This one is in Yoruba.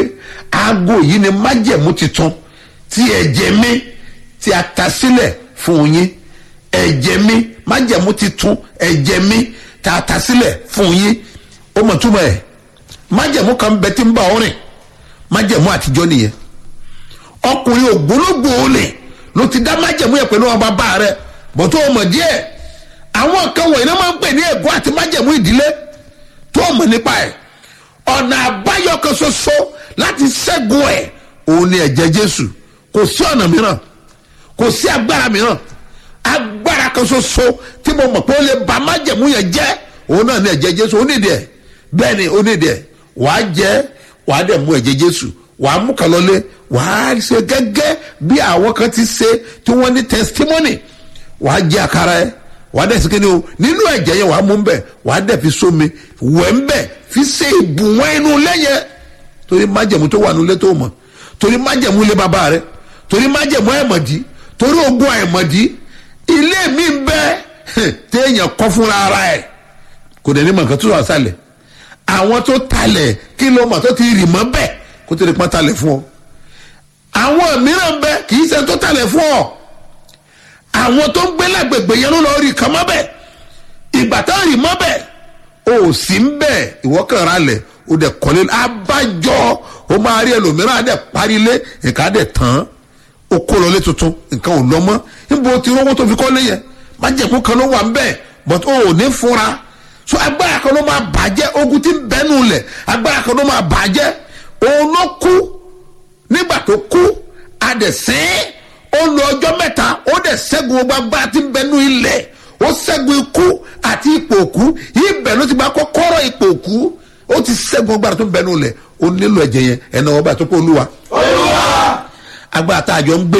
aago yìí ni májẹ̀mú titun tí ẹ̀jẹ̀ mi tí a ta sílẹ̀ fún yín ẹ̀jẹ̀ mi májẹ̀mú titun ẹ̀jẹ̀ mi tí a ta sílẹ̀ fún yín ó mọ̀ túmọ̀ ẹ̀ májẹ̀mú kan bẹ tí ń bá ọ rìn májẹ̀mú àtijọ́ nìyẹn ọkùnrin ògbólógbò olè ló ti dá májẹ̀mú yẹn pẹ̀lú ọba bá rẹ bọ́tọ́ ọmọ díẹ̀ àwọn kan wọ̀nyí náà máa ń pè ní ègún àti májẹ̀mú ìdílé tó ọmọ nípa ẹ̀ ọ̀nà àbáyọ kan ṣoṣo láti ṣẹ́gun ẹ̀ òun ni ẹ̀jẹ̀ jésù kò sí ọ̀nà mìíràn kò sí agbára mìíràn agbára kan ṣoṣo tí mo mọ̀ pé ó lè ba májẹ̀mú yẹn jẹ́ òun náà ni ẹ̀jẹ̀ jésù ó nídìí ẹ̀ bẹ́ẹ̀ ni ó nídìí ẹ̀ wàá jẹ́ wàá dẹ̀ mú ẹ̀jẹ̀ jésù wàá mú kan lọlé wàá ṣe gẹ́gẹ́ bí àwọn kan ti ṣe tí wọ́n ní testimony wàá jẹ àkàrà ẹ wàá dẹ̀ sikini o nínú ẹ̀jẹ̀ yẹn wàá mú bẹ̀ wàá dẹ̀ fi sómi wẹ̀ ń bẹ̀ fi ṣe ìbùwọ̀n inú lẹ́yẹ torí májẹ̀mú tó wà nílé tó mọ̀ torí májẹ̀mú ilé bàbá rẹ torí májẹ̀mú ẹ̀mọ̀dí torí ogun ẹ̀mọ̀dí ilé mi ń bẹ téèyàn kọ́ fúnra ara ẹ̀ kò dẹ̀ ní mọ̀ nǹkan tó wà sálẹ̀ àwọn tó talẹ̀ kí ló mọ̀ tó ti rì mọ́ bẹ́ẹ̀ kó tó lè pọ́n talẹ̀ fún ọ àwọn mìíràn bẹ kì í ṣe tó talẹ̀ fún ọ àwọn tó ń gbé lágbègbè yẹn ló lọ rí kan mọ́ bẹ́ẹ̀ ìgbà tó rí mọ́ bẹ́ẹ̀ o sì ń bẹ́ẹ̀ ìwọ́ kàn ra lẹ̀ o dẹ̀ kọ́lé abájọ o máa rí ẹlòmíràn á dẹ̀ parí lé nǹkan á dẹ̀ tán o kó lọ lé tuntun nǹkan ò lọ mọ́ níbo ti rówó tó fi kọ́ lé yẹn májẹ̀kú kan ló wà ń bẹ́ẹ̀ but o ò ní fura so agbára kan ló máa bàjẹ́ ogun tí ń bẹ́nu lẹ̀ agbára kan ló máa bàjẹ́ òun ló kú nígbà tó kú adẹ̀sìn ó lo ọjọ́ mẹ́ta ó dẹ̀ ṣẹ́gun gbogbo agbára tí ń bẹnu ilẹ̀ ó ṣẹ́gun ikú àti ipò òkú ibẹ̀ ló ti bá kọ́kọ́rọ́ ipò òkú ó ti ṣẹ́gun agbára tó ń bẹnu ilẹ̀ ó nílò ẹ̀jẹ̀ yẹn ẹ̀nà ọba tó kó olúwa. agbára tá a jọ ń gbé